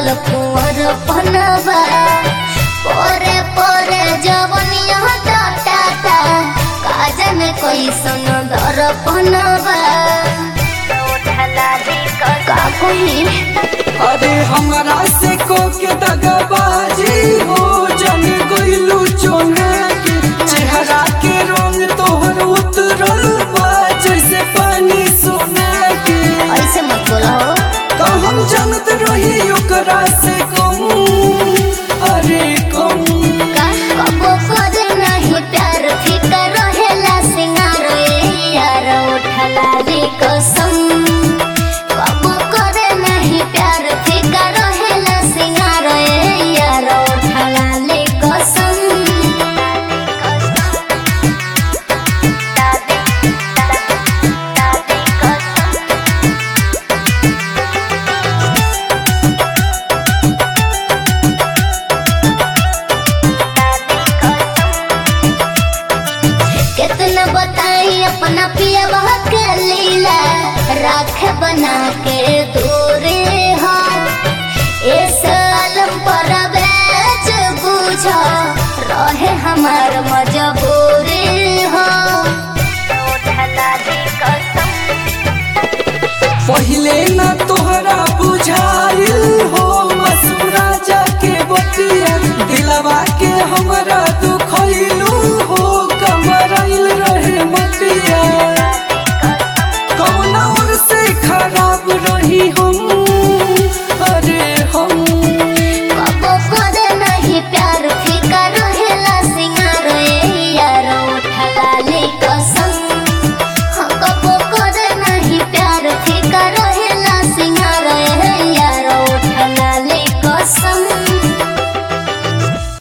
कुंवर पनवा पोरे पोरे जवनिया टाटा काजन कैसन दर पनवा का कोई अरे हमरा से को के दगाबाजी हो जन गइलू चोना के चेहरा के रंग तोहर उतरल बा जैसे पानी सोना के ऐसे मत बोलो तो हम जानत रही ओकरा से कम अरे कम का कबो करे नहीं प्यार फिकर रहेला सिंगार ए यार उठला रे कसम कबो करे नहीं प्यार फिकर रहेला सिंगार ए यार उठला रे कसम कितना बताई अपना पिया के लीला राख बना के दूरे हो इस आलम पर बेच बुझ रहे हमार मजबूरी हो पहिले ना तोहरा बुझा